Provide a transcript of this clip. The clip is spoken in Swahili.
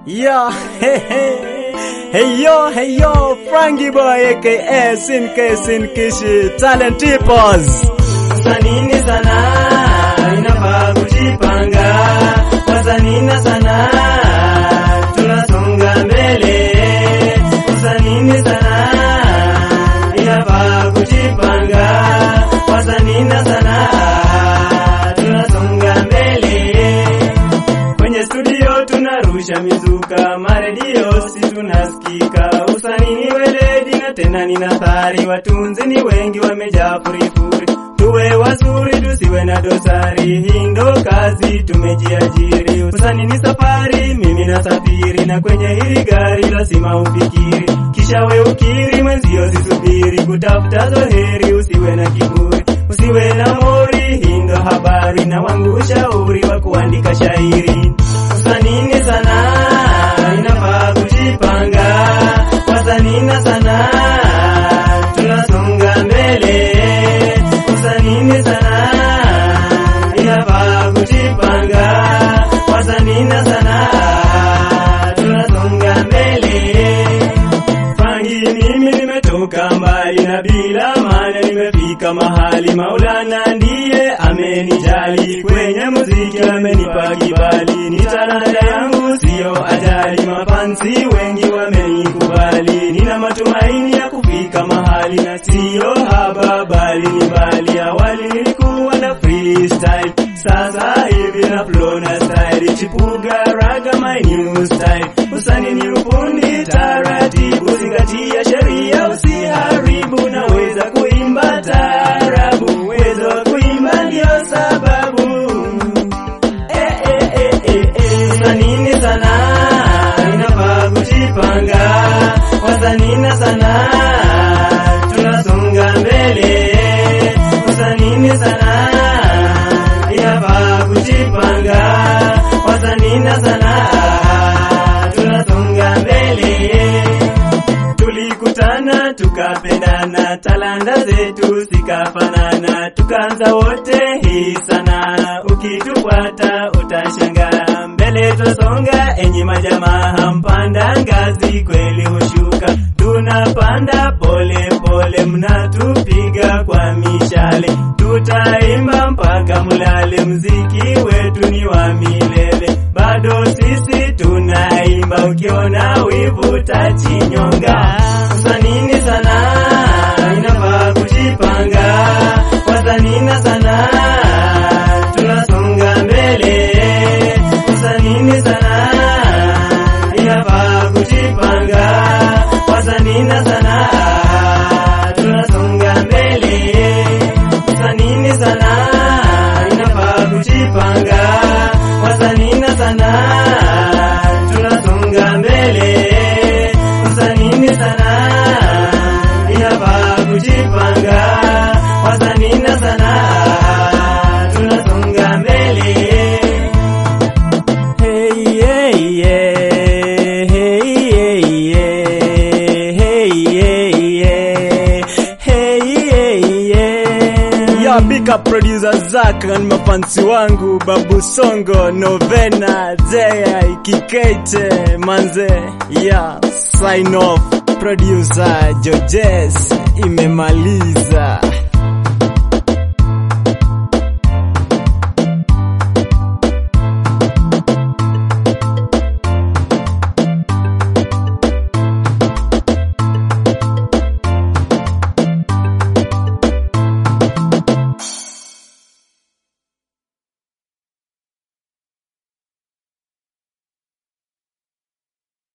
Yo, hey, hey, hey yo, hey yo, Frankie Boy aka Sinke Sinkishi Talent Tipos. Wasanii sana inafaa kujipanga, wasanii sana tunasonga mbele. Wasanii sana inafaa kujipanga, wasanii sana tunasonga mbele. Kwenye studio tunarusha mizuka, maredio si tunasikika. Usanii ni weledi na tena ni nathari, watunzi ni wengi wamejaa furifuri. Tuwe wazuri tusiwe na dosari, hii ndo kazi tumejiajiri. Usanii ni safari, mimi nasafiri, na kwenye hili gari lazima ufikiri, kisha we ukiri, mwenzio sisubiri kutafuta zoheri. Usiwe na kiburi, usiwe na mori, hii ndo habari na wangu ushauri wa kuandika shairi. Wasanii sana inafaa kujipanga, wasanii sana tunasonga mbele. Wasanii sana inafaa kujipanga, wasanii sana tunasonga mbele. Fangi mimi nimetoka mbali na bila maana nimefika mahali. Maulana ndiye amenijali, kwenye muziki amenipa kibali. Ni talanta yangu siyo ajali, mafansi wengi wamenikubali. Nina matumaini ya kufika mahali na siyo haba, bali ni mbali. Awali nilikuwa na freestyle, sasa hivi na flow na style. Chipuga raga my new style, usani ni ufundi taratibu, zingatia sheria usiharibu, naweza kuimba taarabu, uwezo wa kuimba ndio sababu Eh, eh, eh, eh, eh. Wasanii sana inafaa kujipanga, wasanii sana tunasonga mbele. Wasanii sana inafaa kujipanga, wasanii sana tunasonga mbele tulikutana tukapendana, talanta zetu zikafanana, tukaanza wote hii sana. Ukitufuata utashangaa, mbele twasonga, enyi majamaa, mpanda ngazi kweli hushuka, tunapanda pole pole, mnatupiga kwa mishale, tutaimba mpaka mulale, mziki wetu ni wa milele, bado sisi tunaimba, ukiona wivu tachinyonga. Wasanii sana inafaa kujipanga, wasanii sana tunasonga mbele. Wasanii sana inafaa kujipanga, wasanii sana tunasonga mbele. Wasanii sana inafaa kujipanga, wasanii sana tunasonga mbele. Wasanii sana inafaa kujipanga, wasanii sana tunasonga mbele. Hey yeah yeah, hey yeah yeah, hey yeah yeah, hey yeah yeah. Yo, big up producer Zack na mafansi wangu Babu Songo, Novena, Jay, Kikete, Manze. Yeah, sign off. Producer Jojes imemaliza.